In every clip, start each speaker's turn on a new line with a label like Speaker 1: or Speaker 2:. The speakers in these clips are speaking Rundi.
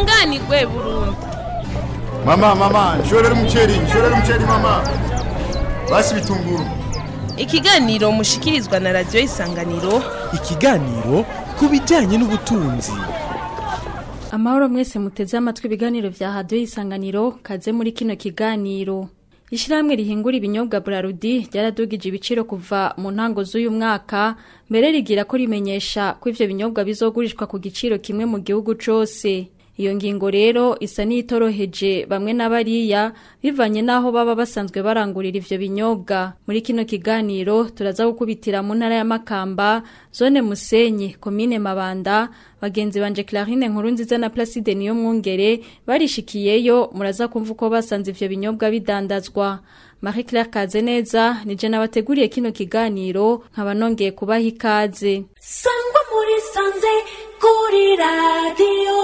Speaker 1: tunganirwe burundu
Speaker 2: Mama, mama, nshorera umuceri, nshorera umuceri mama. Basi bitunguru.
Speaker 1: ikiganiro mushikirizwa na radiyo isanganiro
Speaker 3: ikiganiro ku bijyanye n'ubutunzi
Speaker 4: amahoro mwese muteze amatwi ibiganiro vya hadiyo isanganiro kaze muri kino kiganiro ishyirahamwe rihingura ibinyobwa burarudi ryaradugije ibiciro kuva mu ntango z'uyu mwaka mbere rigira ko rimenyesha ko ivyo binyobwa bizogurishwa ku giciro kimwe mu gihugu cose iyo ngingo rero isa n'itoroheje bamwe n'abariya bivanye n'aho baba basanzwe barangurira ivyo binyobwa muri kino kiganiro turaza gukubitira mu ntara ya Makamba zone Musenyi komine Mabanda bagenzi banje Clarine nkuru nziza na Placide niyo mwungere barishikiyeyo muraza kumva uko basanze ivyo binyobwa bidandazwa Marie Claire Kazeneza nije nabateguriye kino kiganiro nkaba nongeye kubaha ikaze
Speaker 5: sangwa muri sanze kuri radiyo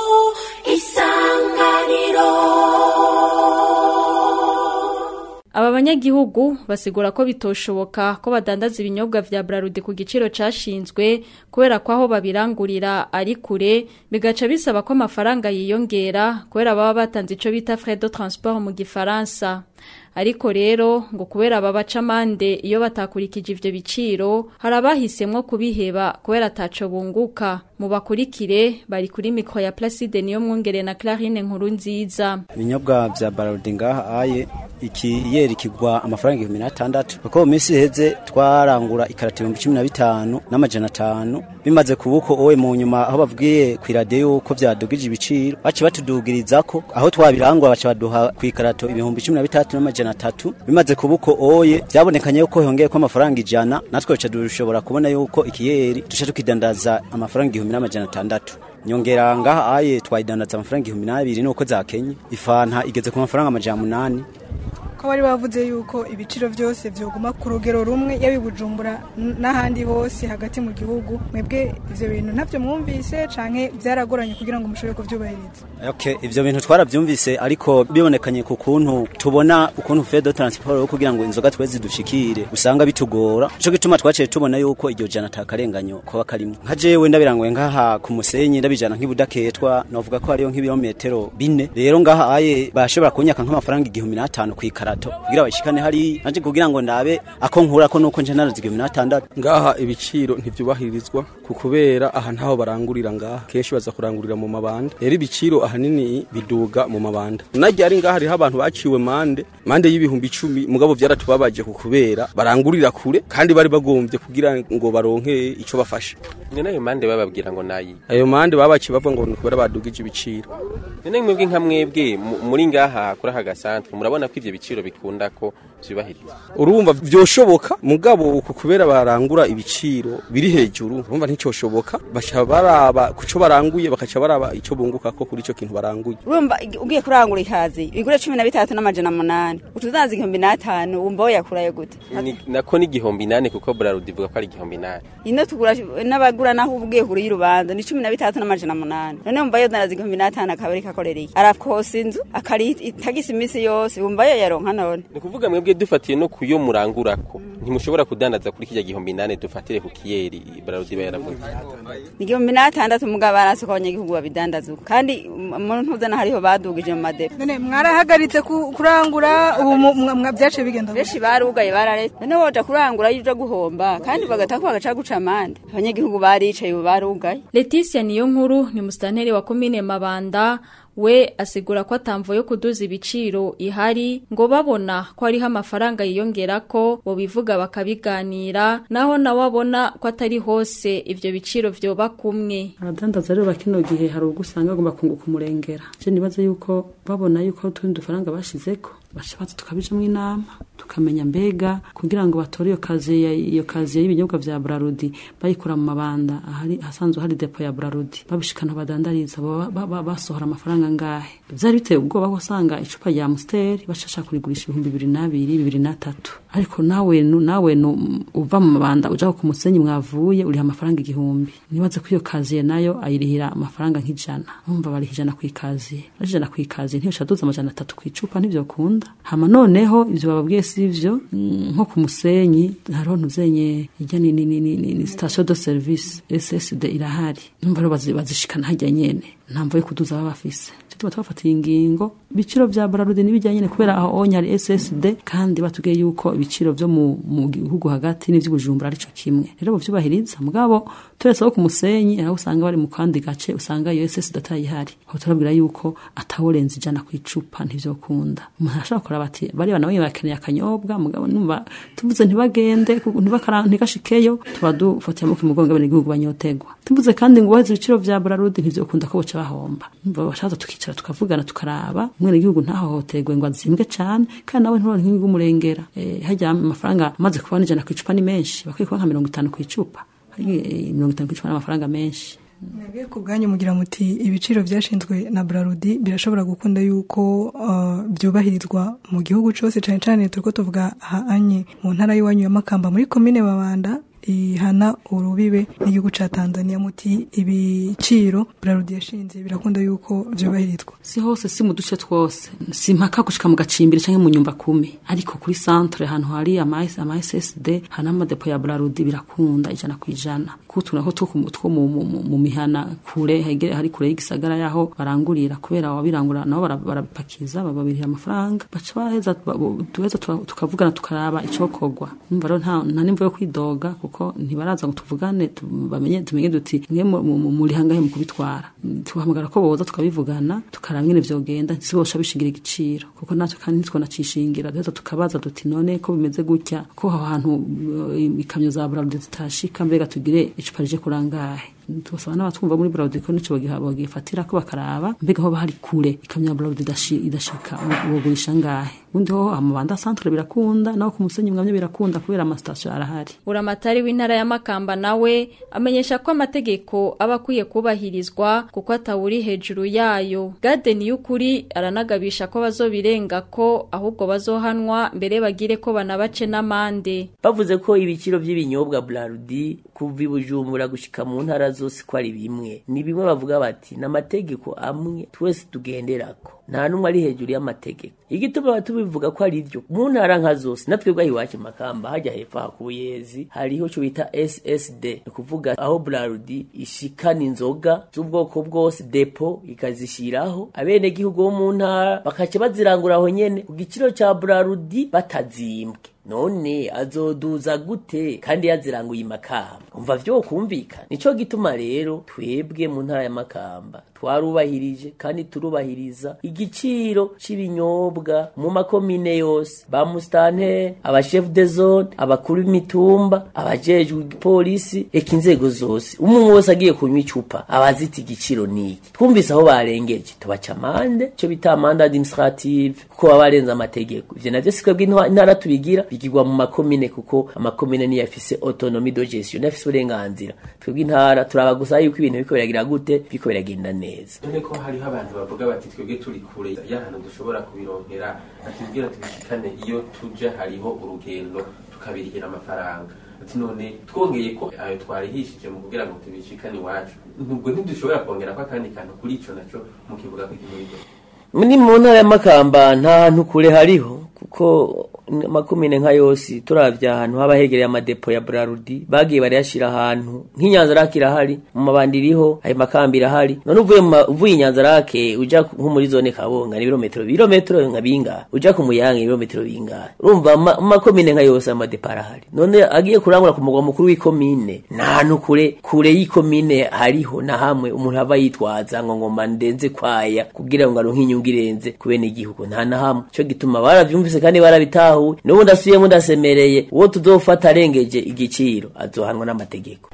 Speaker 5: isanganiro
Speaker 4: Aba banyagihugu basigura ko bitoshoboka ko badandaza ibinyobwa vya Brarudi ku giciro cashinzwe kubera ko aho babirangurira ari kure bigaca bisaba ko amafaranga yiyongera kubera baba batanze ico bita frais de transport mu gifaransa ariko rero ngo kubera babaca amande iyo batakurikije ivyo biciro hari abahisemwo kubiheba kubera ataco bunguka mu bakurikire bari kuri mikro ya Placide niyo mwongere na Clarine nkuru nziza
Speaker 6: ibinyobwa vya barodi ngaha aye ikiyeri kigwa amafaranga ibihumbi n'atandatu kuko mu minsi iheze twarangura ikarati ibihumbi cumi na bitanu n'amajana atanu bimaze kubuko owe mu nyuma aho bavugiye ku iradiyo yuko vyadugije ibiciro baci batudugirizako aho twabirangura baca baduha ku ikarato ibihumbi cumi na bitatu n'amajana atatu bimaze kubuko oye vyabonekanye yuko hongeye ko amafaranga ijana natwe duca dushobora kubona yuko ikiyeri duca tukidandaza amafaranga igihumbi n'amajana atandatu nyongera ngaha aye twayidandaza amafaranga igihumbi n'abiri nuko zakenye ifanta igeze ku mafaranga amajana munani
Speaker 7: ko bari bavuze yuko ibiciro byose byoguma ku rugero rumwe yaba i bujumbura n- n'ahandi hose hagati mu gihugu mwebwe ivyo bintu ntavyo mwumvise canke byaragoranye kugira ngo mushobore kuvyubahiriza
Speaker 6: Okay, ivyo bintu twaravyumvise ariko bibonekanye ku kuntu tubona ukuntu fait de transport yo kugira ngo inzoga twe zidushikire usanga bitugora ico gituma twaciye tubona yuko iryo jana takarenganyo kuba karimo nka jewe ndabirangoye ngaha ku musenyi ndabijana nk'ibudaketwa novuga ko hariyo nk'ibirometero bine rero ngaha aye bashobora kunyaka nk'amafaranga igihumbi n'atanu ku ikarato kugira bashikane hari nanje kugira ngo ndabe ako nkurako nuko nje narazi igihumbi n'atandatu
Speaker 8: ngaha ibiciro ntivyubahirizwa ku kubera aha ntaho barangurira ngaha kenshi baza kurangurira mu mabanda rero ibiciro ahanini biduga mu mabanda najya ari ngaha hariho abantu baciwe mande mande y'ibihumbi icumi mugabo vyaratubabaje ku kubera barangurira kure kandi bari bagombye kugira ngo baronke ico bafasha
Speaker 9: ni nayo mande bababwira ngo nayi
Speaker 8: ayo mande babaci bavuga ngo ni kubera badugije ibiciro
Speaker 9: none mwebwe nka mwebwe mu- muri ngaha kuri aka gasantre murabona ko ivyo biciro bikunda ko vyubahirizwa
Speaker 8: urumva vyoshoboka mugabo uku kubera barangura ibiciro biri hejuru urumva nticoshoboka baca baraba kuco baranguye bakaca baraba ico bunguka ko kuri ico kintu baranguye
Speaker 10: urumva ig- ugiye kurangura ikazi igure cumi na bitatu n'amajana munani utudanza igihumbi n'atanu wumva woyakurayo gute
Speaker 9: Ni- nako ni igihumbi nane kuko burarudi ivuga ko ari igihumbi nane
Speaker 10: ino tugura n'abagura naho uba ugiye kure y'urubanza ni cumi na bitatu n'amajana munani none wumva yo danaza igihumbi n'atanu akaba ariko akorereye arakosa inzu akari itagisa iminsi yose wumva yo yaronka none
Speaker 9: ni ukuvuga mwebwe dufatiye no kuyo murangurako ntimushobora kudandaza kuri kirya gihumbi nane dufatire ku kiyeri burarudi iba yaravuze
Speaker 10: ni igihumbi n'atandatu mugabo barasi ko abanyagihugu babidandaza uko kandi mu ntuzana hariho badugije mu madepo
Speaker 7: none mwarahagaritse ku- kurangura ubu mu- mwa- mwa- vyaciye bigenda gute?
Speaker 10: benshi barugaye bararetse none woja kurangura yuja guhomba kandi bagata ko bagaca guca amande abanyagihugu baricaye ubu barugaye
Speaker 4: Leticia niyo nkuru ni musitanteri wa komine Mabanda we asigura ko atamvo yo kuduza ibiciro ihari ngo babona ko hariho amafaranga yiyongera ko bo bivuga bakabiganira naho nawe abona ko atari hose ivyo biciro vyoba kumwe
Speaker 11: abadandaza rero bakino gihe hari ubwo usanga bagomba kunguka umurengera je nibaza yuko babona yuko hari utundi dufaranga bashizeko baca baza tukabijamwo inama tukamenya mbega kugira ngo batore iyo kazi ya- iyo kazi y'ibinyobwa vya Brarudi bayikura mu mabanda ahari hasanzwe hari depo ya Brarudi babishikana badandariza baba- baba- basohora amafaranga ngahe vyari biteye ubwoba ko usanga icupa rya Amstel bashasha kurigurisha ibihumbi bibiri n'abiri bibiri n'atatu ariko nawe nu- nawe nu- uva mu mabanda uja ku musenyi mwavuye uriha amafaranga igihumbi nibaze ko iyo kaziye nayo ayirihira amafaranga nk'ijana numva bariha ijana kw'ikaziye ari ijana kw'ikaziye ntiyosha duza amajana atatu kw'icupa ntivyokunda hama noneho ivyo bababwiye sivyo mm, nko ku musenyi hariho ntuzenye ijya ni, ni, ni, ni, ni, ni station de service SSD irahari numva rero bazi- bazishikana hajya nyene ntamvo yo kuduza baba bafise tuba twafatiye ingingo ibiciro vya Bralud nibijyanye nyene kubera aho onye hari SSD kandi batubwiye yuko ibiciro vyo mu, mu gihugu hagati n'ivy'ubujumbura arico kimwe rero bovyubahiriza mugabo turetse aho ku musenyi aho usanga bari mu kandi gace usanga iyo SSD atayihari aho turabwira yuko ataworenza ijana ku icupa ntivyokunda umuntu ashobora kuraba ati bari bana bamwe bakeneye akanyobwa mugabo numva tuvuze ntibagende ku- ntibakara- ntigashikeyo tuba dufatiye amaboko imugongo bene igihugu banyotegwa tuvuze kandi ngo baheze ibiciro vya Bralud ntivyokunda ko boca bahomba numva bashaza tukicara tukavugana tukaraba umwene igihugu ntahohoterwe ngo azimbwe cane kandi nawe nturonke nk'igihugu umurengera eh, harya amafaranga amaze kuba n'ijana ku icupa ni menshi bakwiye kuba nka mirongo itanu ku icupa Eh, mirongo itanu ku icupa n'amafaranga menshi
Speaker 7: mwebwe ku bwanyu mugira muti ibiciro byashinzwe na Braludi birashobora gukunda yuko uh, byubahirizwa mu gihugu cyose cyane cyane turiko tuvuga ahanye mu ntara y'iwanyu ya Makamba muri komine Babanda ihana urubibe n'igihugu ca Tanzania muti ibiciro Braludi yashinze birakunda yuko byubahirizwa
Speaker 11: si hose si mu duce twose si mpaka gushika mu gacimbiri canke mu nyumba kumi ariko kuri centre ahantu hari ama ama SSD hana amadepo ya Braludi birakunda ijana ku ijana kutu naho two ku- two mu, mu, mu, mu mihana kure hege hari kure y'igisagara yaho barangurira kubera ababirangura nabo bara- barabipakiza bababirira amafaranga baca baheza ba- bo- tuheza tura- tukavugana tukaraba icokorwa numva rero nta nta nimvo yo kwidoga kuko ntibaraza ngo tuvugane tu- bamenye tumenye duti mwe mu- mu- mu- muri hangahe mu kubitwara tuhamagara ko boza tukabivugana tukaraba ingene vyogenda ntibosha bishingira igiciro kuko natwe kandi ntitwonacishingira duheza tukabaza duti none ko bimeze gutya ko aho hantu uh, ikamyo za Bralud zitashika mbega tugire icupa rije kurangahe tubasaba n'abatwumva muri Bralud ko nico bagiha bagifatira ko bakaraba mbega ho bahari kure ikamyo ya Bralud idashi- idashika bogurisha ngahe ubundi ho amabanda centre birakunda naho ku musenyi mwamye birakunda kubera amastation arahari
Speaker 4: Buramatari w'intara ya Makamba nawe amenyesha ko amategeko aba akwiye kubahirizwa kuko atawuri hejuru yayo. Garden y'ukuri aranagabisha ko bazobirenga ko ahubwo bazohanwa mbere bagire ko banabace n'amande.
Speaker 12: bavuze ko ibiciro by'ibinyobwa Braludi kuva i Bujumbura gushika mu ntara zose ko ari bimwe ni bimwe bavuga bati n'amategeko amwe twese tugenderako nta n'umwe ari hejuru y'amategeko igituma tubivuga ko ari ryo mu ntara nka zose natwe bwaho iwacu makamba hajya hepfo aha ku buyezi hariho cyo bita ssd ni ukuvuga aho Braludi ishikana inzoga z'ubwoko bwose depo ikazishyiraho abenegihugu bo mu ntara bakaca bazirangura aho nyene ku giciro ca Braludi batazimbwe none azoduza gute kandi yaziranguye imakamba umva vyo kumvikana nico gituma rero twebwe mu ntara ya makamba twarubahirije kandi turubahiriza igiciro c'ibinyobwa mu makomine yose ba mustante aba chef de zone abakuru b'imitumba abajejwe igipolisi eka inzego zose umwe wese agiye kunywa icupa abazita igiciro niki twumvise aho barengeje tubaca amande cyo bita amande administrative kuko baba barenze amategeko ivyo navyo si twebwe intwa- intara tubigira bigirwa mu makomine kuko amakomine niyo afise autonomie de gestion niyo afise uburenganzira twebwe intara turaba gusa yuko ibintu biriko biragira gute biriko biragenda neza
Speaker 9: none ko hariho abantu bavuga bati twebwe turi kure y'ahantu dushobora kubironkera batubwira tubishikane iyo tuje hariho urugendo tukabirihira amafaranga ati none twongeye ko ayo twarihishije mu kugira ngo tubishikane iwacu nubwo ntidushobora kongera ko akandi kantu kuri ico naco mukivuga ko igihugu
Speaker 12: ni mu ntara y'amakamba nta hantu kure hariho kuko amakomine nka yose turavye ahantu haba hegereye amadepo ya Braludi bagiye barayashira ahantu nk'inyanza rake irahari mu mabandi iriho ayo makamba irahari none uvuye mu ma- uvuye inyanza rake uja ku- nko muri zone kabonga ni ibirometero ibirometero nka bingahe uja ku muyange ibirometero bingahe urumva ama- mu makomine nka yose amadepo arahari none agiye kurangura ku mugwa mukuru w'ikomine nta hantu kure kure y'ikomine hariho na hamwe umuntu aba yitwaza ngo ngoma ndenze kwaya kugira ngo aronke inyungu irenze ku bene igihugu nta na hamwe cyo gituma baravyumvise kandi barabitahuye n'ubu ndasubiyemo ndasemereye uwo tuzofata arengeje igiciro azohanwa n'amategeko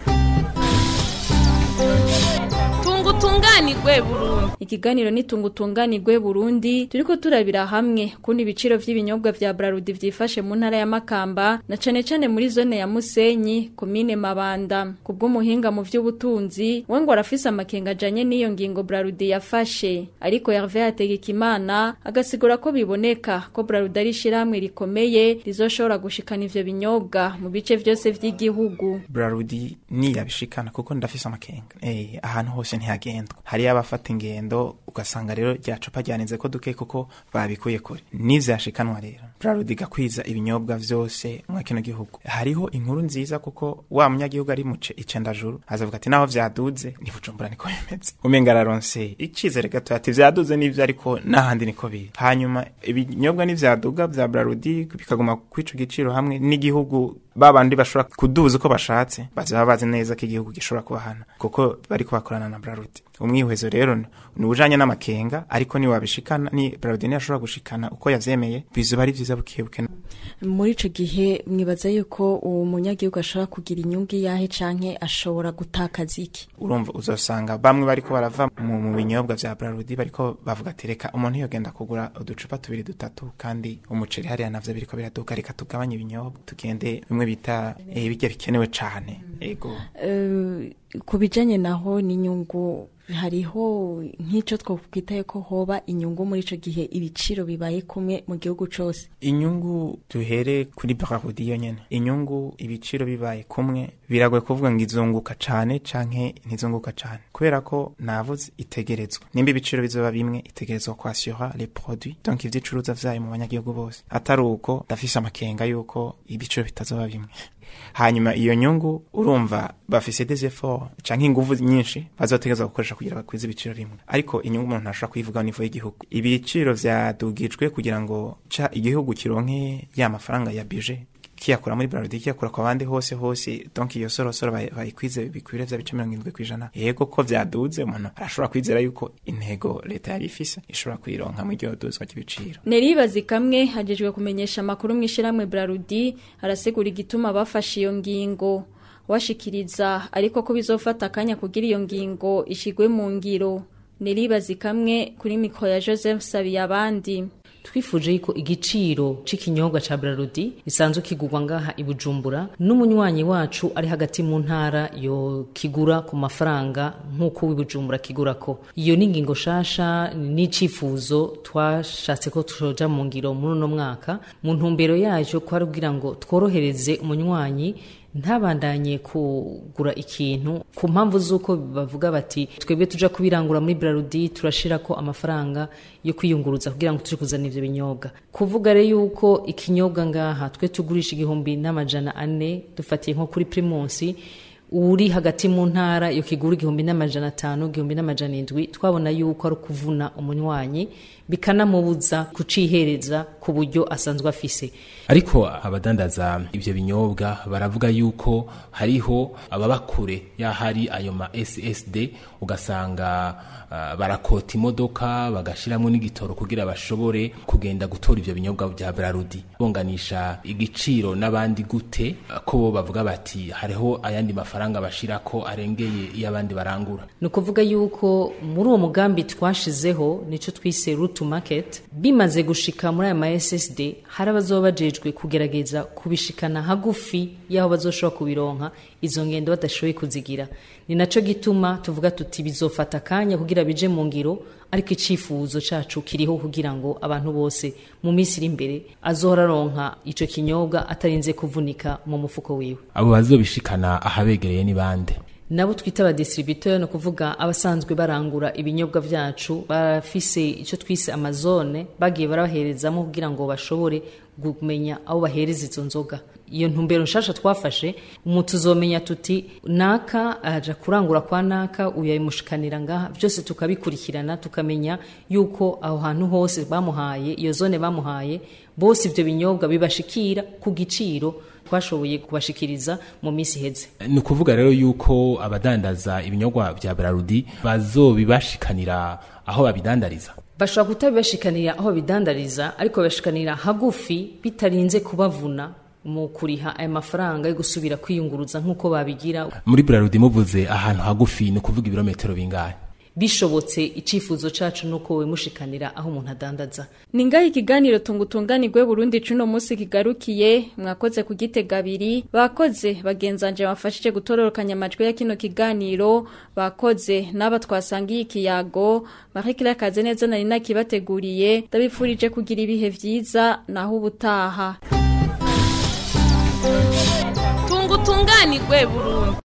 Speaker 1: tunga utunganirwe burundu
Speaker 4: Ikiganiro nitunga utunganirwe Burundi turiko turabira hamwe kundi ibiciro vy'ibinyobwa vya Braludi vyifashe mu ntara ya Makamba na cane cane muri zone ya Musenyi komine Mabanda kubw'umuhinga mu vy'ubutunzi we ngo arafise amakenga ajanye n'iyo ngingo Braludi yafashe ariko Hervé Hategekimana agasigura ko biboneka ko Braludi ari ishiramwe rikomeye rizoshobora gushikana ivyo binyobwa mu bice vyose vy'igihugu
Speaker 13: Braludi niyabishikana kuko ndafise amakenga eh ahantu hose ntihagendwa hari abafata ingendo rugendo ugasanga rero rya cupa ryanenze ko duke kuko babikuye kure n'ivyashikanwa rero brarudi gakwiza ibinyobwa vyose mwa kino gihugu hariho inkuru nziza kuko wa munyagihugu ari muce icendajuru azavuga ati naho vyaduze ni bujumbura niko bimeze umenga araronse icizere gato ati vyaduze n'ivyo ariko n'ahandi niko biri hanyuma ibinyobwa n'ivyaduga vya brarudi bikaguma kw'ico giciro hamwe n'igihugu babandi bashobora kuduza uko bashatse bazaba bazi neza ko igihugu gishobora kubahana kuko bariko bakorana na brarudi umwihwezo rero ni ubujanye n'amakenga ariko ni wabishikana ni brarudi ntiyashobora gushikana uko yavyemeye bizoba ari vyiza bukebuke
Speaker 4: muri ico gihe mwibaza yuko uwo munyagihugu ashobora kugira inyungu yahe canke ashobora gutakaza iki
Speaker 13: urumva uzosanga bamwe bariko barava mu, mu binyobwa vya brarudi bariko bavuga ati reka umuntu yogenda kugura uducupa tubiri dutatu kandi umuceri hariya navyo biriko biraduka reka tugabanye ibinyobwa tugende bimwe bita eh, birya bikenewe cane ego
Speaker 4: Eh, ku bijanye naho n'inyungu hariho nk'ico twokwitaye ko hoba inyungu muri ico gihe ibiciro bibaye kumwe mu gihugu cose
Speaker 13: inyungu duhere kuri brarudi yonyene inyungu ibiciro bibaye kumwe biragoye kuvuga ngo izunguka cane canke ntizunguka cane kubera ko navuze itegerezwa nimba ibiciro bizoba bimwe itegerezwa kwasura les produits donc ivyicuruza vyayo mu banyagihugu bose atari uko ndafise amakenga yuko ibiciro bitazoba bimwe hanyuma iyo nyungu urumva bafise des efforts canke inguvu nyinshi bazotegeza gukoresha kugira bakwize ibiciro bimwe ariko inyungu umuntu ntashobora kuyivuga au niveau y'igihugu ibiciro vyadugijwe kugira ngo ca igihugu kironke ya mafaranga ya budget kiyakura muri brarudi kiyakura kwa bandi hose hose donc iyo sorosoro bayi- bayikwize bikwire vya bice mirongo indwi kwijana yego ko vyaduze umuntu arashobora kwizera yuko intego leta yari ifise ishobora kuyironka mu iryo duzwa ry'ibiciro
Speaker 4: Neribazi kamwe hajejwe kumenyesha amakuru mw'ishiramwe Brarudi arasigura igituma bafashe iyo ngingo washikiriza ariko ko bizofata akanya kugira iyo ngingo ishigwe mu ngiro Neribazi kamwe kuri mikro ya Joseph Sabiyabandi
Speaker 14: twifuje yuko igiciro c'ikinyobwa ca Brarudi gisanzwe kigurwa ngaha i Bujumbura n'umunywanyi wacu ari hagati mu ntara yo kigura ku mafaranga nk'uko w'i Bujumbura kigurako iyo ni ingingo shasha n'icifuzo twashatse ko tujoja mu ngiro muri uno mwaka mu ntumbero yayo kwari kugira ngo tworohereze umunywanyi ntabandanye kugura ikintu ku mpamvu z'uko bavuga bati twebwe tuja kubirangura muri Brarudi turashira ko amafaranga yo kwiyunguruza kugira ngo tuje kuzana ivyo binyobwa kuvuga rero yuko ikinyobwa ngaha twe tugurisha igihumbi n'amajana ane dufatiye nko kuri primusi uri hagati mu ntara yo kigura igihumbi n'amajana atanu igihumbi n'amajana indwi twabona yuko ari ukuvuna umunywanyi bikanamubuza kucihereza ku buryo asanzwe afise
Speaker 15: ariko abadandaza ivyo binyobwa baravuga yuko hariho ababa kure yahari ayo ma SSD ugasanga uh, barakota imodoka bagashiramwo n'igitoro kugira bashobore kugenda gutora ivyo binyobwa vya Brarudi bonganisha igiciro n'abandi gute uh, ko bo bavuga bati hariho ayandi mafaranga bashirako arengeye iyo abandi barangura
Speaker 14: ni ukuvuga yuko muri uwo mugambi twashizeho nico twise route to market bimaze gushika muri aya ma SSD hari abazoba bajejwe kugerageza kubishikana hagufi y'aho bazoshobora kubironka izo ngendo badashoboye kuzigira ni naco gituma tuvuga tuti bizofata akanya kugira bije mu ngiro ariko icifuzo cacu kiriho kugira ngo abantu bose mu minsi iri imbere azohora aronka ico kinyobwa atarinze kuvunika mu mufuko wiwe
Speaker 15: abo bazobishikana ahabegereye ni bande
Speaker 14: nabo twita abadistributeur ni ukuvuga abasanzwe barangura ibinyobwa vyacu barafise icyo twise amazone bagiye barabaherezamo kugira ngo bashobore kumenya aho bahereza izo nzoga iyo ntumbero nshasha twafashe umuntu uzomenya tuti naka aja kurangura kwa naka uyamushikanira ngaha byose tukabikurikirana tukamenya yuko aho hantu hose bamuhaye iyo zone bamuhaye bose ivyo binyobwa bibashikira ku giciro twashoboye kubashikiriza mu minsi iheze
Speaker 15: ni ukuvuga rero yuko abadandaza ibinyobwa vya Brarudi bazobibashikanira aho babidandariza
Speaker 14: bashobora kutabibashikanira aho babidandariza ariko babashikanira hagufi bitarinze kubavuna mu kuriha aya mafaranga yo gusubira kwiyunguruza nk'uko babigira
Speaker 15: muri Brarudi muvuze ahantu hagufi ni ukuvuga ibirometero bingahe
Speaker 14: bishobotse icifuzo cacu nuko wemushikanira aho umuntu adandaza
Speaker 4: ni ngaho ikiganiro tungutunganirwe Burundi cuno munsi kigarukiye mwakoze kugitega abiri bakoze bagenzanje bafashije gutororokanya amajwi ya kino kiganiro bakoze n'aba twasangiye ikiyago Marie Claire Kazeneza nari nakibateguriye ndabifurije kugira ibihe vyiza naho ubutaha
Speaker 1: tungutunganirwe Burundi